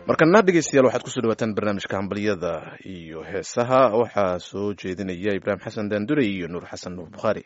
markana dhegeystayaal waxaad kusoo dhawaataan barnaamijka hambalyada iyo heesaha waxaa soo jeedinaya ibraahim xasan daandure iyo nuur xasan nuur bukhaari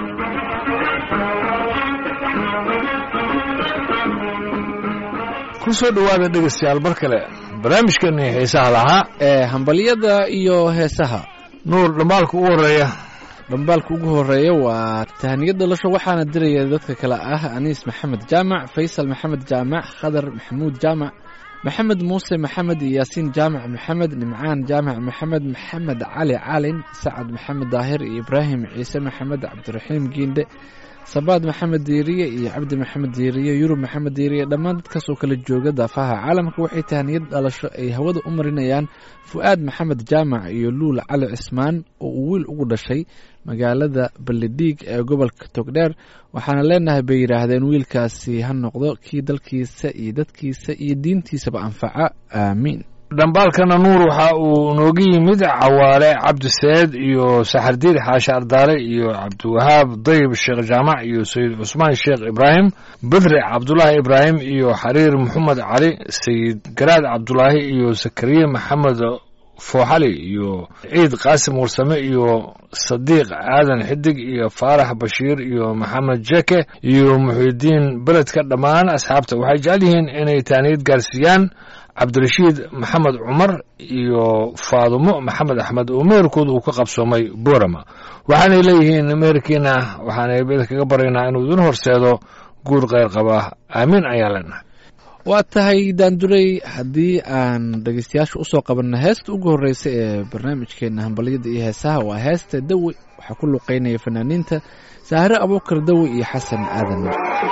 kusoo dhowaada dhegeystayaal mar kale barnaamijkeeni heesaha lahaa ee hambalyada iyo heesaha nuur dhammaalka ugu horeeya dhambaalka ugu horeeya waa tahaniyad dhalasho waxaana diraya dadka kale ah aniis maxamed jaamac faysal maxamed jaamac khadar maxamuud jaamac maxamed muuse maxamed iyo yaasiin jaamac maxamed nimcaan jaamac maxamed maxamed cali calin sacad maxamed daahir iyo ibraahim ciise maxamed cabdiraxiim giindhe sabaad maxamed diiriye iyo cabdi maxamed diiriye yurub maxamed diiriye dhammaan dadkaas oo kala jooga daafaha caalamka waxay tahaniyad dhalasho ay hawada u marinayaan fu-aad maxamed jaamac iyo luul cali cismaan oo uu wiil ugu dhashay magaalada ballidhiig ee gobolka togdheer waxaana leenahay bay yidhaahdeen wiilkaasi ha noqdo kii dalkiisa iyo dadkiisa iyo diintiisaba anfaca aamiin dhambaalkana nuur waxa uu nooga yimid cawaale cabdiseed iyo saxardiid xaashe ardaale iyo cabdiwahaab dayib sheekh jaamac iyo sayid cusmaan sheekh ibraahim bedre cabdulaahi ibraahim iyo xariir maxamed cali sayid garaad cabdulaahi iyo sakariye maxamed fooxali iyo ciid qaasim warsame iyo sadiiq aadan xidig iyo faarax bashiir iyo maxamed jeke iyo muxidiin beledka dhammaan asxaabta waxay jecel yihiin inay taaniyad gaarsiiyaan cabdirashiid maxamed cumar iyo faadumo maxamed axmed oo meherkooda uu ka qabsoomay boorama waxaanay leeyihiin meherkiina waxaanay bed kaga baryaynaa inuu idin horseedo guur kheyr qaba aamiin ayaan leenahay waa tahay daandurey haddii aan dhegeystayaasha usoo qabanno heesta ugu horreysa ee barnaamijkeena hambalyada iyo heesaha waa heesta dawi waxaa ku luqeynaya fanaaniinta saahre abuukar dawi iyo xasan aadan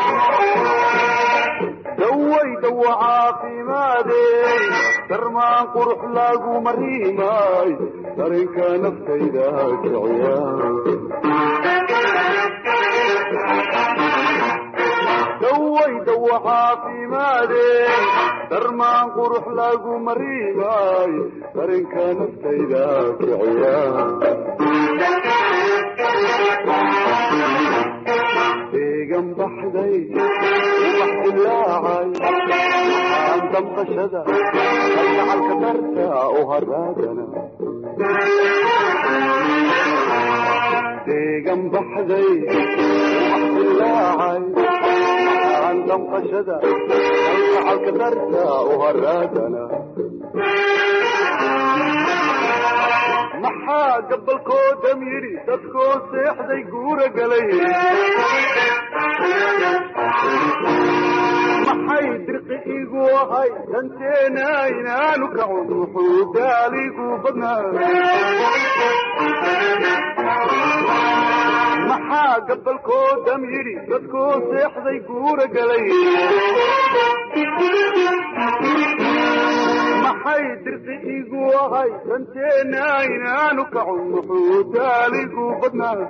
dawaydawo caafimaadey darmaan qurux lagu mariimay darinka naftayda kiciya dawaydawo caafimaadey darmaan qurux lagu mariimay darinka naftayda kiciya deegan baxday ubax dilaacay aan damqashada kalgacalka darta u haraagana deegan baxday ubax dilaacay aan damqashada kalgacalka darta u haraagana maxaa gabalkoodam yidhi dadkoo seexday guura galay maxay dirqi igu ahay danteena inaanu kacun wuxuu gaaligu badnaa maxaa gabalkoodam yidhi dadkoo seexday guura galay maxay dirqi igu ahay danteena inaanu kacun wuxuu gaaligu badnaa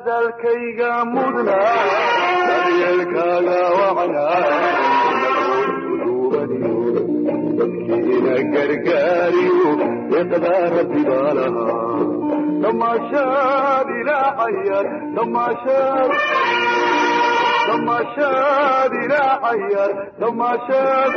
dadalkayga mudna daryeelkaaga wacnaa dadkiina gargaariyo iqdaa rabbi baa lahaa damaashaad ilaacayar damaashaad damaashaad ilaacayar damaashaad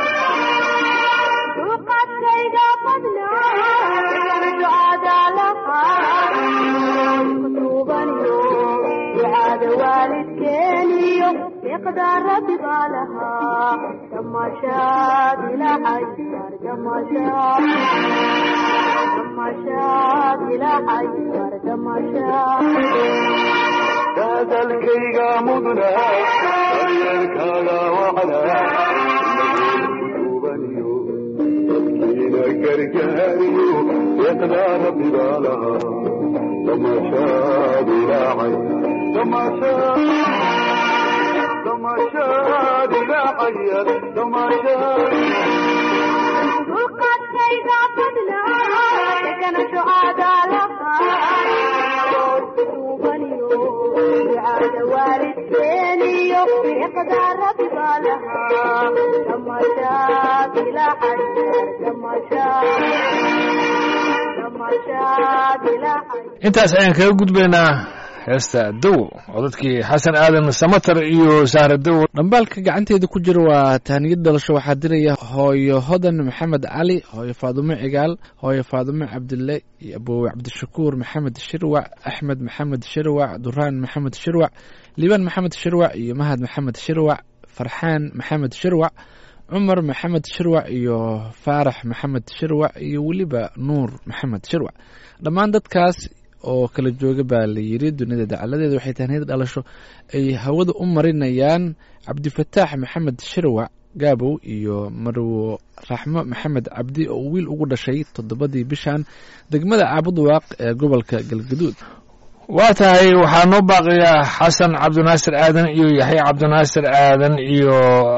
duqadkayga badnaa ducada lahaa kutuubaniyo ducada waalidkeeniyo iqdaa rabbi baa lahaa damaashaad ilaacayar damaashaad damaashaad ilaacayar damaashaad dadalkayga mudna daryeelkaaga wacnaa kutuubaniyo dadkiina gargaariyo iqdaa rabbi baa lahaa damaashaad ilaacay damaashaad damaashaad ilaacayar damaashaad duqadkayga badnaa dekana ducada lahaa kutuubaniyo ducada waalidkeeniyo iqdaa rabbi baa lahaa damaashaad ilaacayar damaashaad damaashaad ilaacayar intaas ayaan kaga gudbaynaa heesta dow oo dadkii xasan aadan samatar iyo sahra dow dhambaalka gacanteeda ku jira waa tahniyad dhalasho waxaa diraya hooyo hodan maxamed cali hooyo faadumo cigaal hooyo faadumo cabdille iyo aboowe cabdishakuur maxamed shirwac axmed maxamed shirwac duraan maxamed shirwac liibaan maxamed shirwac iyo mahad maxamed shirwac farxaan maxamed shirwac cumar maxamed shirwac iyo faarax maxamed shirwac iyo weliba nuur maxamed shirwac dhammaan dadkaas oo kala jooga baa la yiri dunida dacaladeeda waxay tahniyad dhalasho ay hawada u marinayaan cabdifataax maxamed shirwac gaabow iyo marwo raxmo maxamed cabdi oo wiil ugu dhashay toddobadii bishan degmada caabudwaaq ee gobolka galgaduud waa tahay waxaa noo baaqiyaa xasan cabdinaasir aadan iyo yaxya cabdinaasir aadan iyo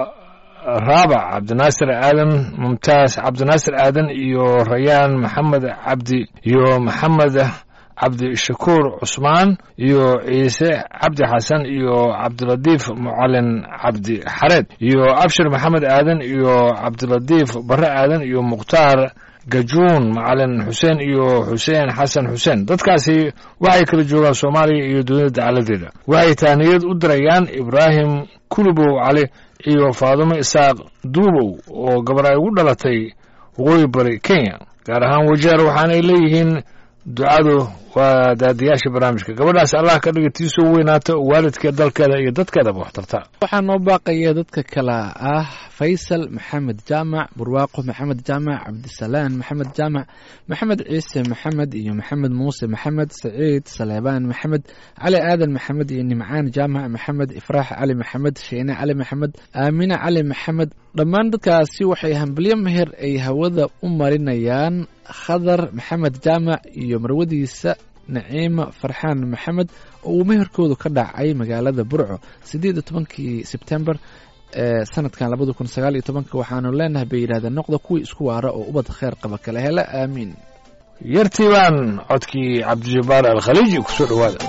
raabac cabdinaasir aadan mumtaas cabdinaasir aadan iyo rayaan maxamed cabdi iyo maxamed cabdishakuur cusmaan iyo ciise cabdi xasan iyo cabdilatiif mucalin cabdi xareed iyo abshir maxamed aadan iyo cabdilatiif bare aadan iyo mukhtaar gajuun macalin xuseen iyo xuseen xasan xuseen dadkaasi waxay kala joogaan soomaaliya iyo dunida dacaladeeda waxay taaniyad u dirayaan ibraahim kulubow cali iyo faadumo isaaq duubow oo gabar ay ugu dhalatay waqooyi bari kenya gaar ahaan wajeer waxaanay leeyihiin ducadu waa daadiyaasha barnaamijka gabadhaas allah ka dhiga tii soo weynaato waalidka dalkeeda iyo dadkeedaba waxtarta waxaa noo baaqaya dadka kale ah faysal maxamed jaamac burwaaqo maxamed jaamac cabdisalaan maxamed jaamac maxamed ciise maxamed iyo maxamed muuse maxamed saciid saleebaan maxamed cali aadan maxamed iyo nimcaan jaamac maxamed ifraax cali maxamed sheene cali maxamed aamine cali maxamed dhammaan dadkaasi waxay hambalyo meher ay hawada u marinayaan khadar maxamed jaamac iyo marwadiisa naciima farxaan maxamed oo uu meherkoodu ka dhacay magaalada burco siddeed iyo tobankii sebtembar ee sanadkan labada kun sagaal iyo tobanka waxaanu leenahay bay yidhahdeen noqda kuwii isku waara oo ubad kheyr qaba kala hela aamiin yartii baan codkii cabdijabbaar alkhaliiji ku soo dhowaada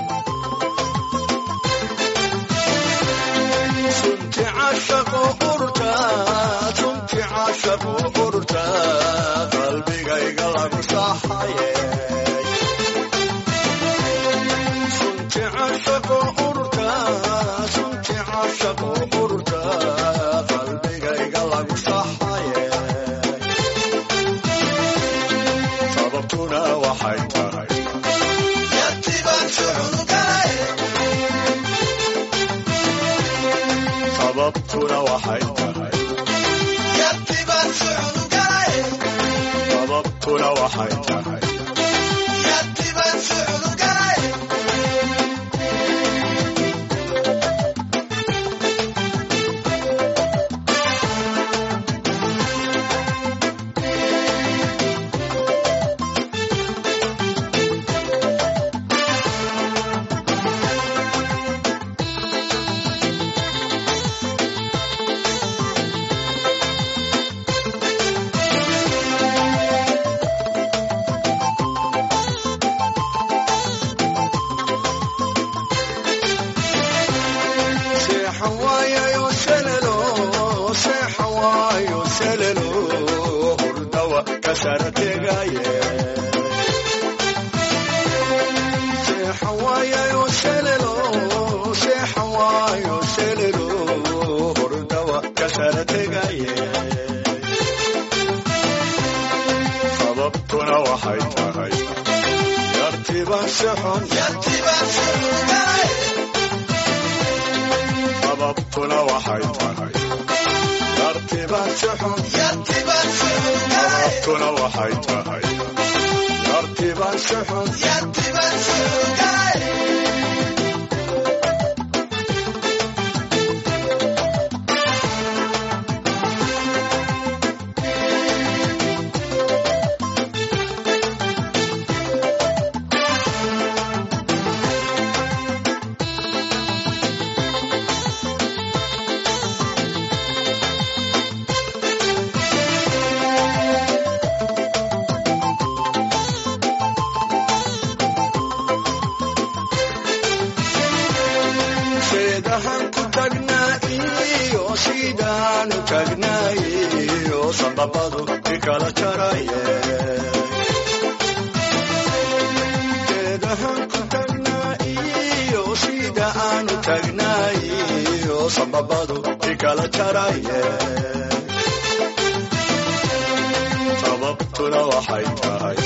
sababtuna waxay tahay sababtuna waxay tahay seexawaayayo selelo seexawaayo selelo hurdawa kasarategaye seexawaayayo selelo seexawaayo selelo hurdawa kasarategaye sababtuna waxay tahay yartiban sixon sababtuna waxay tahay yartiban sixon sababtuna waxay tahay yartiban sixon seedahan ku tagnaa iyo sidaanu tagnaayo sababadu ikala jaraye seedahan ku tagnaa iyo sida aanu tagnaayo sababadu ikala jaraye sababtuna waxay tahay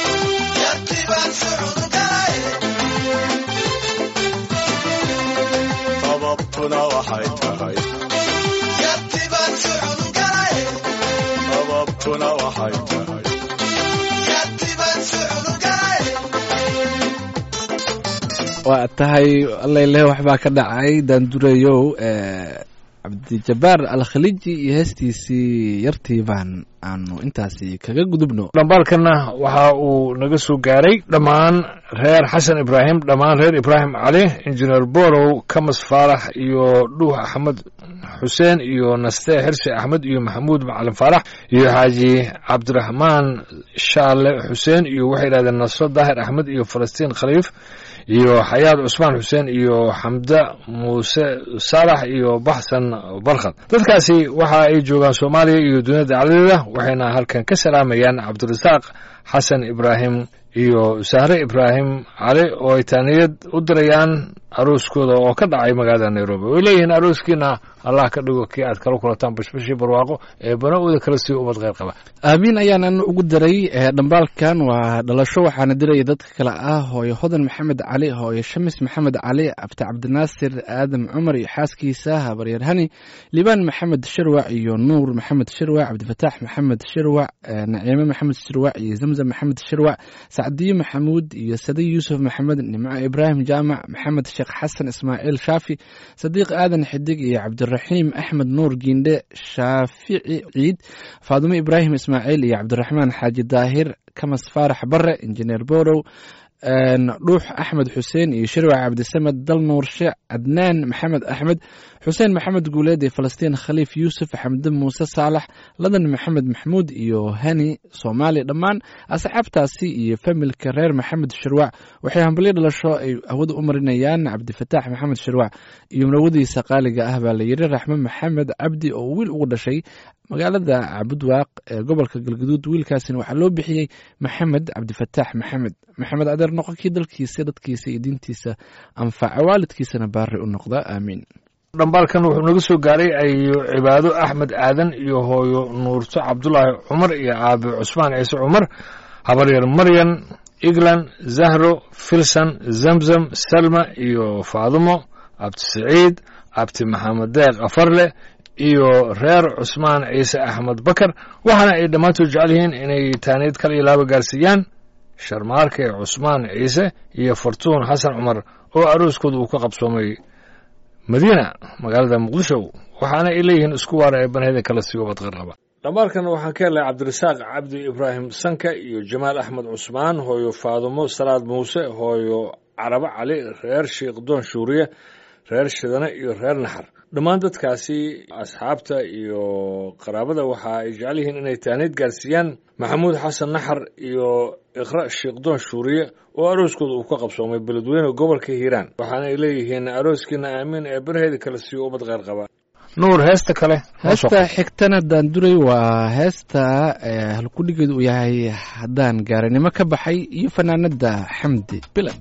sababtuna waxay tahay sababtuna waxay tahay waa tahay allaileh waxbaa ka dhacay daandurayow cabdijabaar alkhaliji iyo heestiisii yartii baan aanu intaasi kaga gudubno dhambaalkana waxa uu naga soo gaaray dhammaan reer xasan ibraahim dhammaan reer ibraahim cali injineer borow kamas faarax iyo dhuux axmed xuseen iyo naste xirsi axmed iyo maxamuud macalin faarax iyo xaaji cabdiraxmaan shaale xuseen iyo waxay yidhahdeen nasro daahir axmed iyo falastiin khaliif iyo xayaad cusmaan xuseen iyo xamda muuse saalax iyo baxsan barkhad dadkaasi waxa ay joogaan soomaaliya iyo duniyada dacladeeda waxayna halkan ka salaamayaan cabdirasaaq xasan ibraahim iyo sahre ibraahim cali oo ay taaniyad u dirayaan arooskooda oo ka dhacay magaalada nairobi way leeyihiin arooskiina allah ka dhigo kii aad kala kulataan bashbashii barwaaqo ee bana-ooda kala sii ummad kheyr qaba aamiin ayaanan ugu daray ee dhambaalkan waa dhalasho waxaana diraya dadka kale ah hooyo hodan maxamed cali hooyo shamis maxamed cali abti cabdinaasir aadam cumar iyo xaaskiisa habaryar hani libaan maxamed shirwac iyo nuur maxamed shirwac cabdifataax maxamed shirwac eh, naciime maxamed shirwac iyo zamzam maxamed shirwac sacdiyo maxamuud iyo sadi yuusuf maxamed nimco ibraahim jaamac maxamed sheekh xasan ismaaciil shaafi sadiiq aadan xidig iyo cabdiraxiim axmed nuur giindhe shaafici ciid faadumo ibraahim ismaaciil iyo cabdiraxmaan xaaji daahir kamas faarax bare injineer borow dhuux axmed xuseen iyo shirwac cabdisamed dal nuurshe cadnaan maxamed axmed xuseen maxamed guuleed iyo falastiin khaliif yuusuf xamde muuse saalax ladan maxamed maxmuud iyo hani soomaali dhammaan asxaabtaasi iyo familka reer maxamed shirwac waxay hambalyo dhalasho ay hawada u marinayaan cabdifataax maxamed shirwac iyo murawadiisa qaaliga ah baa la yiri raxme maxamed cabdi oo wiil ugu dhashay magaalada cabudwaaq ee gobolka galgaduud wiilkaasina waxaa loo bixiyey maxamed cabdifataax maxamed maxamed adeer noqonkii dalkiisa dadkiisa iyo diintiisa anfaca waalidkiisana baari u noqda aamiin dhambaalkan wuxuu naga soo gaaray ayo cibaado axmed aadan iyo hooyo nuurto cabdulaahi cumar iyo aabe cusmaan ciise cumar habaryar maryan eglan zahro filsan zamzam salma iyo faadumo abti siciid abti maxamed deeq afarle iyo reer cusmaan ciise axmed bakar waxaana ay dhammaantood jecel yihiin inay taaniid kala ilaaba gaarsiiyaan sharmaarke cusmaan ciise iyo fartuun xasan cumar oo arooskooda uu ka qabsoomay madiina magaalada muqdisho waxaana ay leeyihiin isku waara ee banheeda kala sii ubad qarqaba dhambaalkan waxaan ka helnay cabdirasaaq cabdi ibraahim sanka iyo jamaal axmed cusmaan hooyo faadumo salaad muuse hooyo carabo cali reer sheekh doon shuuriye reer shidane iyo reer naxar dhammaan dadkaasi asxaabta iyo qaraabada waxa ay jecel yihiin inay taaniid gaarsiiyaan maxamuud xasan naxar iyo iqra shiikhdoon shuuriye oo arooskooda uu ka qabsoomay beledweyne gobolka hiiraan waxaana ay leeyihiin arooskiina aamiin ee barheeda kale siiyo ummad kheyr qaba nuur heesta kale heesta xigtana daanduray waa heesta halkudhigeedu uu yahay haddaan gaaranimo ka baxay iyo fanaanada xamdi bilan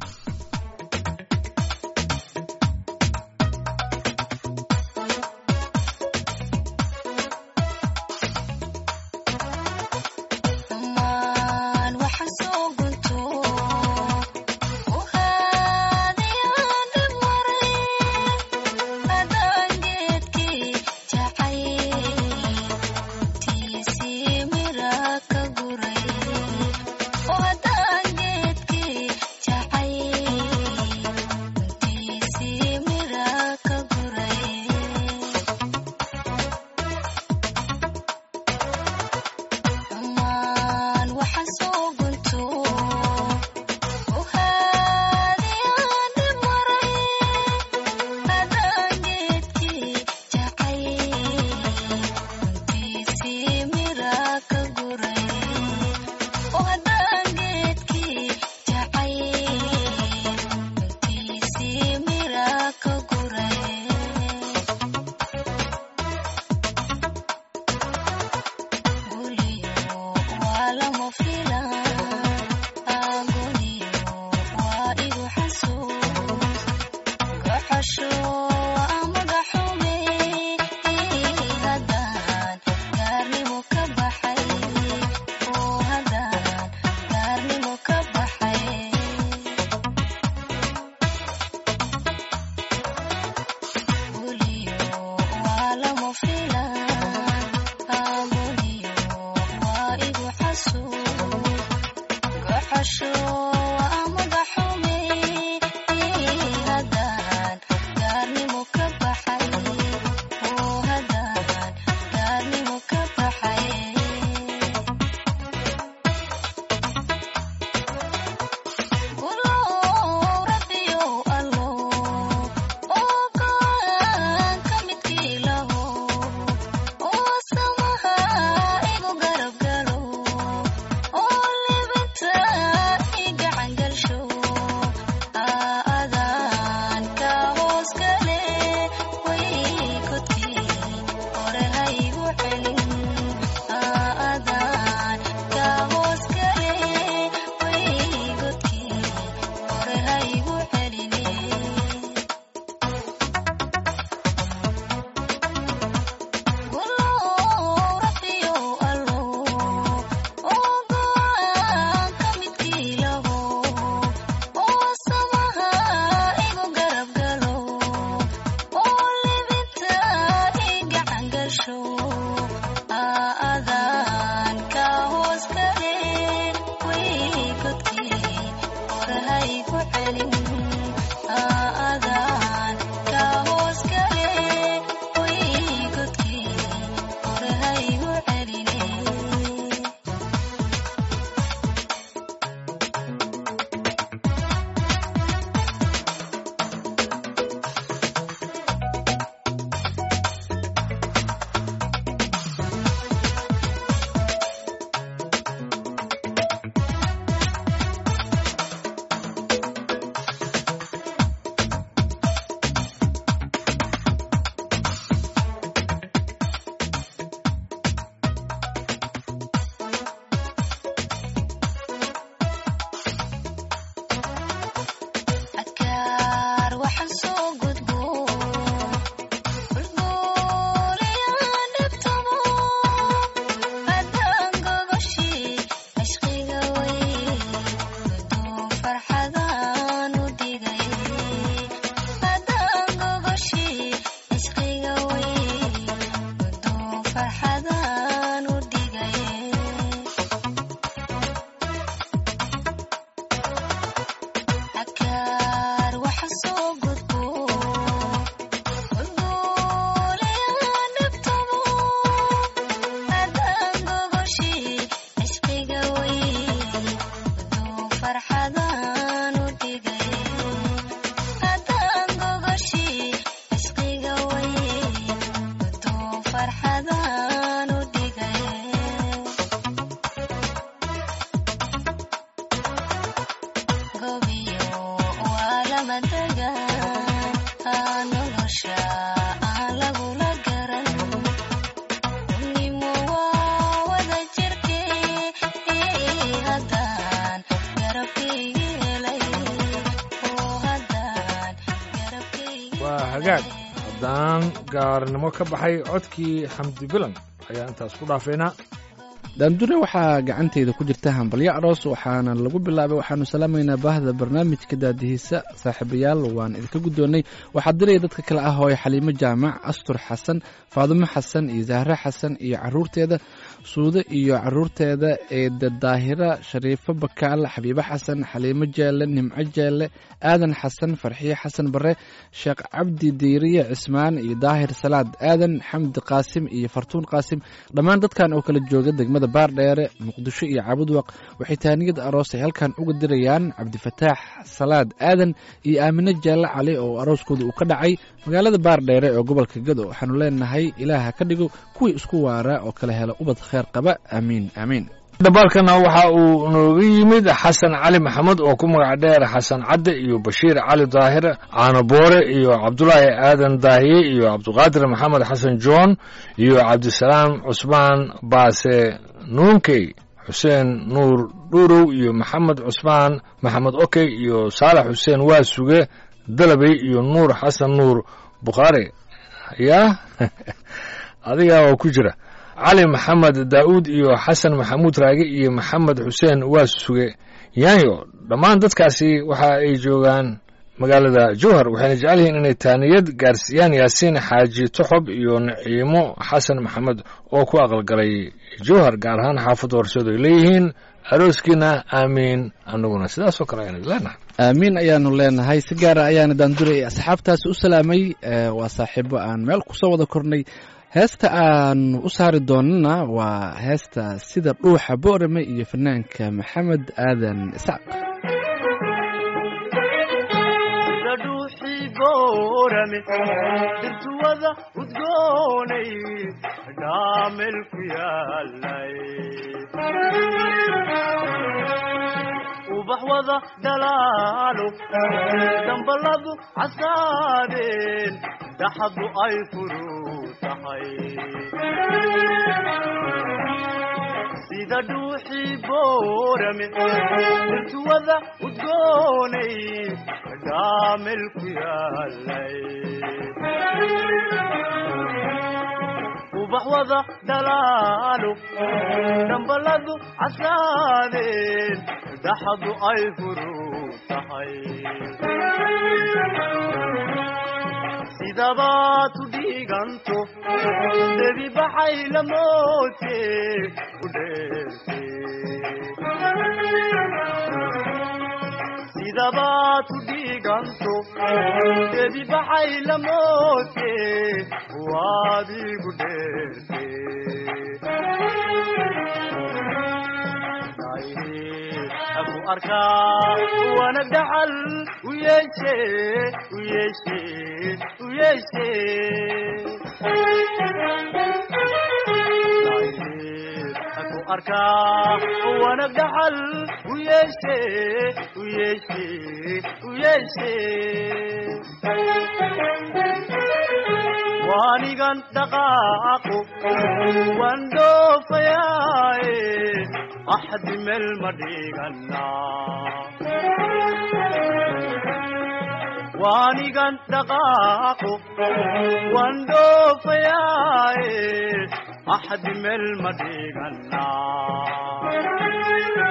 Gaarnimo waa hagaag haddaan gaarnimo ka baxay codkii xamdi bilan ayaa intaas ku dhaafaynaa daandure waxaa gacanteyda ku jirta hambalyo aroos waxaana lagu bilaabay waxaanu salaamaynaa baahda barnaamijka daadihiisa saaxiibayaal waan idinka guddoonnay waxaa diraya dadka kale ah hooye xaliimo jaamac astur xasan faadumo xasan iyo zahre xasan iyo caruurteeda suude iyo caruurteeda eeda daahira shariifo bakaal xabiibo xasan xaliimo jeelle nimco jeelle aadan xasan farxiye xasan bare sheekh cabdi diiriye cismaan iyo daahir salaad aadan xamdi qaasim iyo fartuun qaasim dhammaan dadkan oo kala jooga degmada baardheere muqdisho iyo caabudwaq waxay taaniyad aroos ay halkan uga dirayaan cabdifataax salaad aadan iyo aamine jeelle cali oo arooskooda uu ka dhacay magaalada baardheere ee gobolka gado waxaanu leenahay ilaaha ka dhigo kuwii isku waara oo kala hela ubad kheer qaba aamiin aamiin dhambaalkana waxa uu nooga yimid xasan cali maxamed oo ku magac dheer xasan cadde iyo bashiir cali daahir caano boore iyo cabdulaahi aadan daahiye iyo cabdiqaadir maxamed xasan john iyo cabdisalaam cusmaan baase nuunkey xuseen nuur dhuurow iyo maxamed cusmaan maxamed okey iyo saalax xuseen waa suge dalabey iyo nuur xasan nuur bukhaari yaa adiga oo ku jira cali maxamed daa'uud iyo xasan maxamuud raage iyo maxamed xuseen waa suge yaanyo dhammaan dadkaasi waxa ay joogaan magaalada jowhar waxayna jecel yihiin inay taaniyad gaarsiiyaan yaasiin xaaji toxob iyo naciimo xasan maxamed oo ku aqalgalay jowhar gaar ahaan xaafadda horseed ay leeyihiin arooskiina aamiin annaguna sidaasoo kale ayaan leenahay aamiin ayaanu leenahay si gaara ayaana daandure ee asxaabtaasi u salaamay ee waa saaxiibo aan meel kusoo wada kornay heesta aanu u saari doonana waa heesta sida dhuuxa boorame iyo fanaanka maxamed aadan iscaq sida dhuuxii boorame dirtuwada udgoonay dhaamel ku yaalay ubax wada dhalaalo dambaladu casaadeen daxadu ay furu tahay sida dhuuxii boorame dirtuwada udgoonay dhaamel ku yaalay ubax wada dhalaalo dambaladu casaadeen daxadu ay furu tahay sidabaad u dhiiganto debi baxay lamoote u dheerte sidabaad u dhiiganto debi baxay lamoote waadigu dheerte aku arkaa wanag dhaxal u yeeshe u yeeshe u yeeshe aku arkaa wanag dhaxal u yeeshe u yeeshe u yeeshe waanigan dhaqaaqo waan dhoofayaaye axdi meel ma dhiganaa waanigan dhaqaaqo waan dhoofayaaye axdi meel ma dhiganaa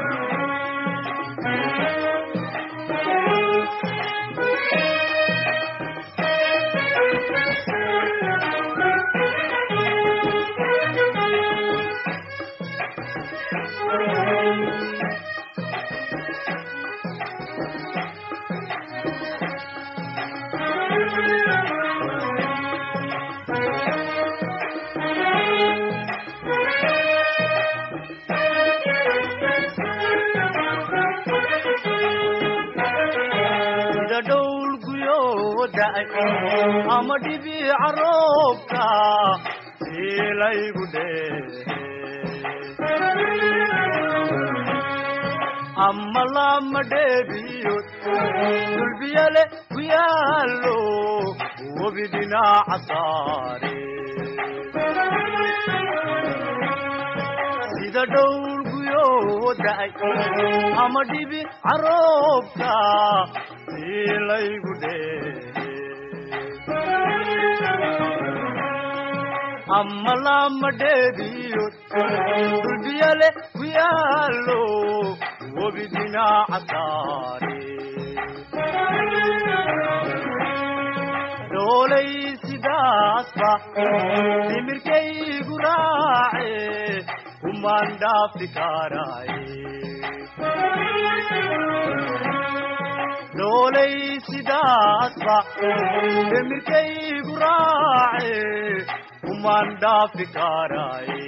sida dhowl guyoo da'ay ama dhibiica roobka siilaygu dhehe ama lama dheebiyo dulbiyale ku yaallo webi dhinaca saare sida dhowl guyoo da'ay ama dhibi caroobka siilaygu dhehe ama lama dheeriyo duldiyale ku yaalo webi dhinaca saare doolay sidaasba timirkaygu raace kumaan dhaafi karaaye doolay sidaasba timirkaygu raace kumaan dhaafi karaaye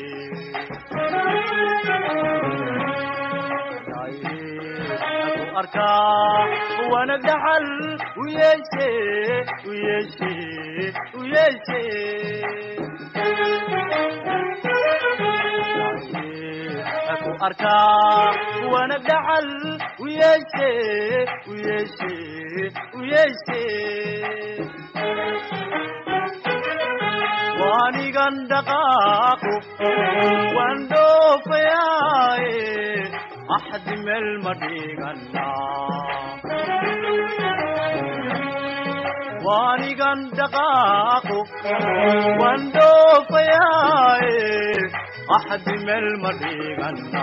ku arkaa wana dhaxal u yeeshe u yeeshe u yeeshe ku arkaa wana dhaxal u yeeshe u yeeshe u yeeshe waanigan dhaqaaqo waan dhoofayaaye axdi meel ma dhigana waanigan dhaqaaqo waan dhoofayaaye axdi meel ma dhigana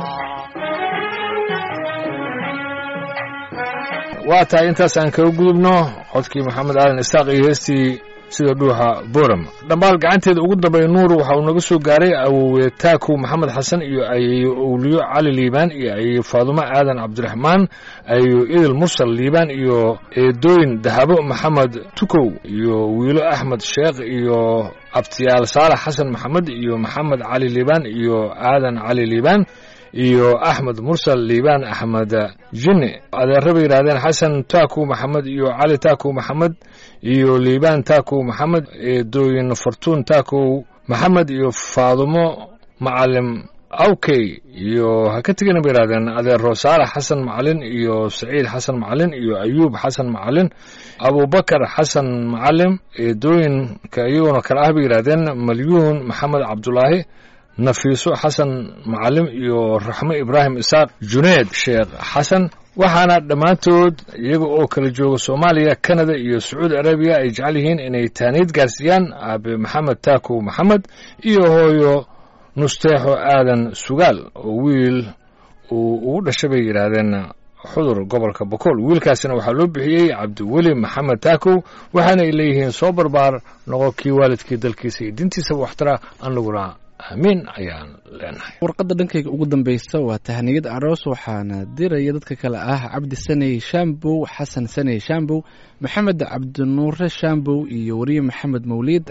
waa tahay intaas aan kaga gudubno codkii maxamed aadan isaaq iyo heestii sida dhuuxa boram dhambaal gacanteeda ugu dambay nuur waxa uu naga soo gaaray awowe taakow maxamed xasan iyo ayeeyo owliyo cali liibaan iyo ayeeyo faadumo aadan cabdiraxmaan ayeeyo idil mursal liibaan iyo eedooyin dahabo maxamed tukow iyo wiilo axmed sheekh iyo abtiyaal saalax xasan maxamed iyo maxamed cali liibaan iyo aadan cali liibaan iyo axmed mursal liibaan axmed jinne adeera bay yidhahdeen xasan taakow maxamed iyo cali taakow maxamed iyo liibaan taakow maxamed eedooyin fartuun taakow maxamed iyo faadumo macalim awkey iyo ha ka tegina bay yidhahdeen adeero saalax xasan macalin iyo saciid xasan macalin iyo ayuub xasan macalin abubakar xasan macalim eedooyinka iyaguna kale ah bay yidhahdeen malyuun maxamed cabdulaahi nafiiso xasan macalim iyo raxmo ibraahim isaaq juneed sheekh xasan waxaana dhammaantood iyaga oo kala jooga soomaaliya kanada iyo sacuudi arabiya ay jecel yihiin inay taaniid gaarsiiyaan aabe maxamed taakow maxamed iyo hooyo nusteexo aadan sugaal oo wiil uu ugu dhashay bay yidhaahdeen xudur gobolka bokool wiilkaasina waxaa loo bixiyey cabdiweli maxamed taakow waxaana ay leeyihiin soo barbaar noqo kii waalidkii dalkiisa iyo dintiisaba waxtara anaguna aamiin ayaan leenahay warqadda dhankayga ugu dambeysa waa tahniyad aroos waxaana diraya dadka kale ah cabdi saney shambow xasan saney shambow maxamed cabdinuure shambow iyo wariye maxamed mawliid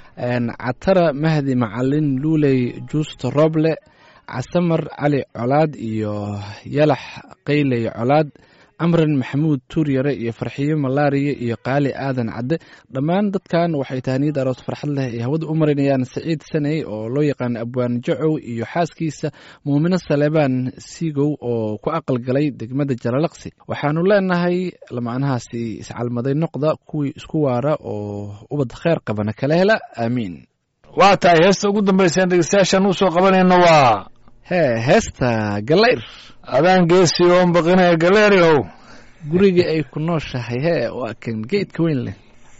catara mahdi macalin luuley juusto roble casamar cali colaad iyo yalax qayley colaad camran maxamuud tuuryare iyo farxiyo malaariya iyo qaali aadan cadde dhammaan dadkan waxay tahniyad aroos farxad leh ay hawada u marinayaan saciid saney oo loo yaqaano abwaan jacow iyo xaaskiisa muumino saleebaan siigow oo ku aqalgalay degmada jalalaqsi waxaanu leenahay lamaanahaasi iscalmaday noqda kuwii isku waara oo ubad kheyr qabana kala hela aamiin waa tahay heesta ugu dambayseen dhegeystayaashaan usoo qabanayno waa hee heesta galayr adaan geesi oon baqinaya galeeri ow guriga ay ku nooshahay hee waa kan geedka weyn leh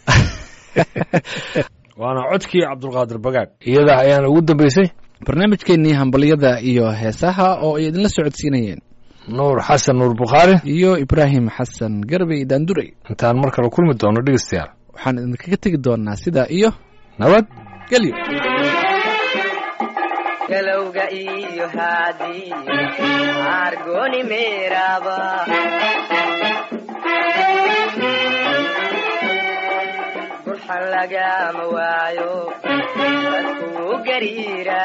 waana codkii cabdulqaadir bagaag iyada ayaan ugu dambaysay barnaamijkeennii hambalyada iyo heesaha oo ay idinla socodsiinayeen nuur xasan nuur bukhaari iyo ibraahim xasan garbey daandurey intaan mar kale kulmi doono dhegeystayaal waxaan idinkaga tegi doonaa sidaa iyo nabad gelyo galowga iyo haadii argoni meeraba burxan lagama waayo dadkuu gariira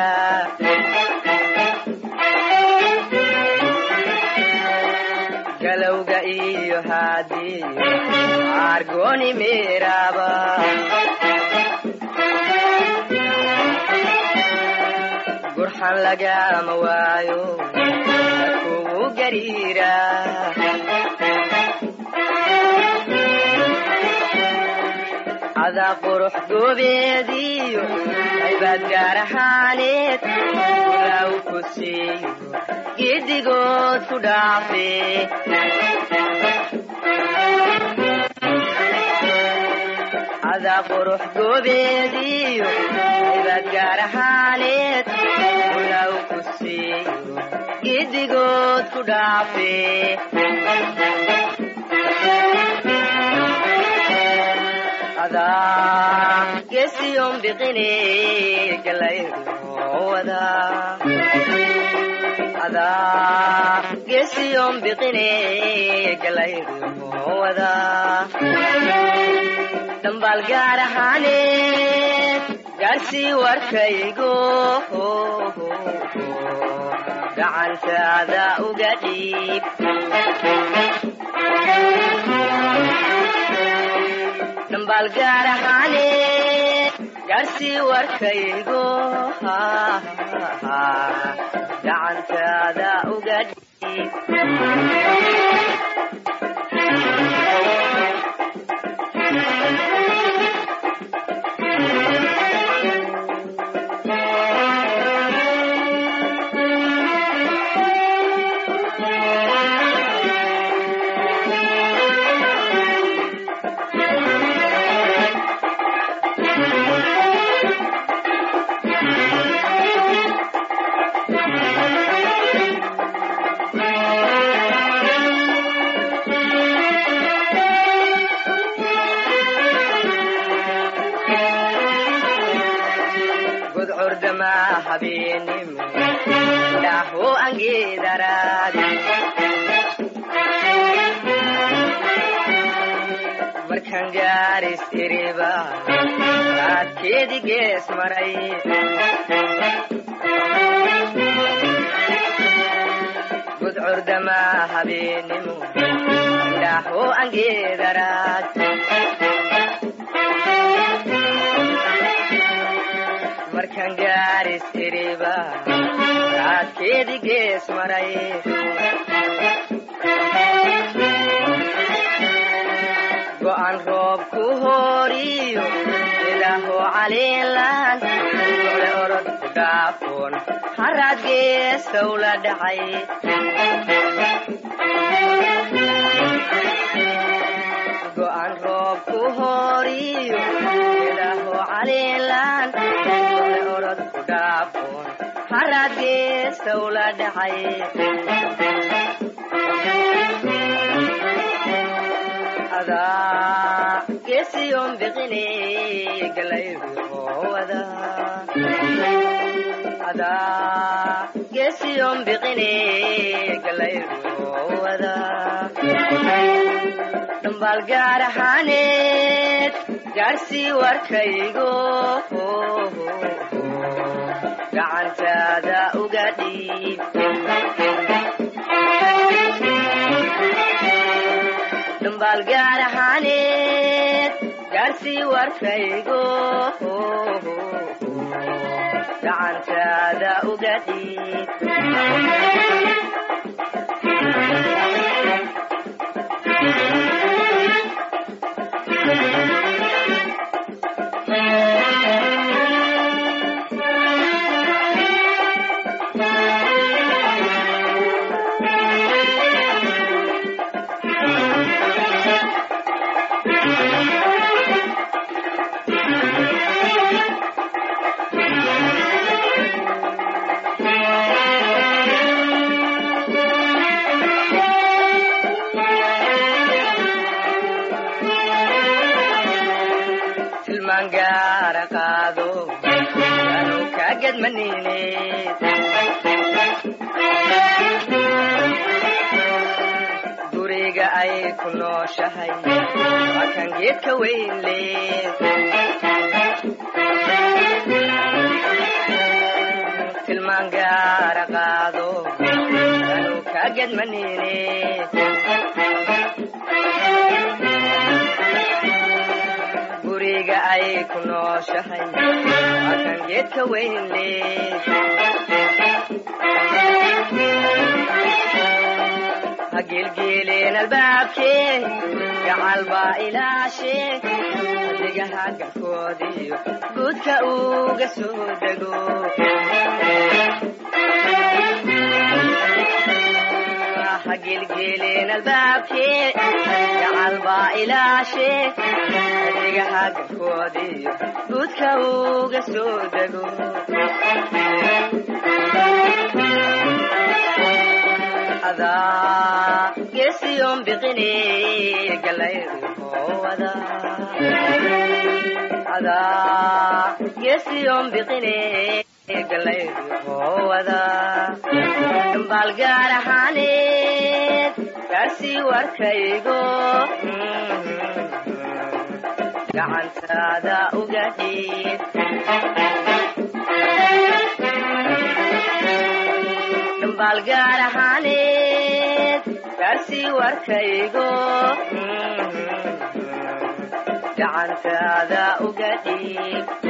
galowga iyo haadii argoni meeraba gurxan lagama waayo dadkuu gariira cadaa qurux goobeediyo aybaad gaar ahaaneed ulaaw ku siiyo giddigood ku dhaafe adaa qurux goobeediyo cibaad gaar ahaaneed ulaaw ku siiyo giddigood ku dhaafe adaa gesiyon biqine galayruwada adaa gesiyon biqine galayruwada dambaal gaar ahaaneed gaarsii warkaygo gacantaada uga dhiib dambaal gaar ahaaneed gaarsii warkaygo gacantaada uga dhiib gudcurdama habeenimo dhaho angeedaraadi markaan gaaris iriba raadkeedi gees maray gudcurdama habeenimo dhaho angeedaraad markaan gaaris iriba raadkeedi gees maray go'an roob ku hooriyo ilaaho caliilan ole orod ku dhaafoon haraad geesow la dhacay go'an roob ku hooriyo ilaaho caliilan ole orod ku dhaafoon haraad geesow la dhacay adaa gesiyon biqine galayruwada adaa gesiyon biqine galayruwada dambaal gaar ahaaneed gaarsii warkaygo gacantaada uga dhiib dambaal gaar ahaaneed gaarsii warkaygo gacantaada uga dhiib tilmaan gaara qaado anu kagadmanine guriga ay ku nooshahay waa kan geedka weyn leed tilmaan gaara qaado anu kagadmanine guriga ay ku nooshahay waa kan geedka weyn leed ha geelgeeleen albaabkee gacal baa ilaashee adigaha garkoodiyo guudka uga soo dego ha geelgeeleen albaabkee gacal baa ilaashee adiga geedaha garkoodiyo guudka uga soo dego adaa geesiyoon biqine galayruhowada adaa geesiyoon biqine galayruhowada dambaal gaar ahaaneed gaarsii warkaygo gacantaada uga dhiib dambaal gaar ahaaneed gaarsii warkaygo gacantaada uga dhiib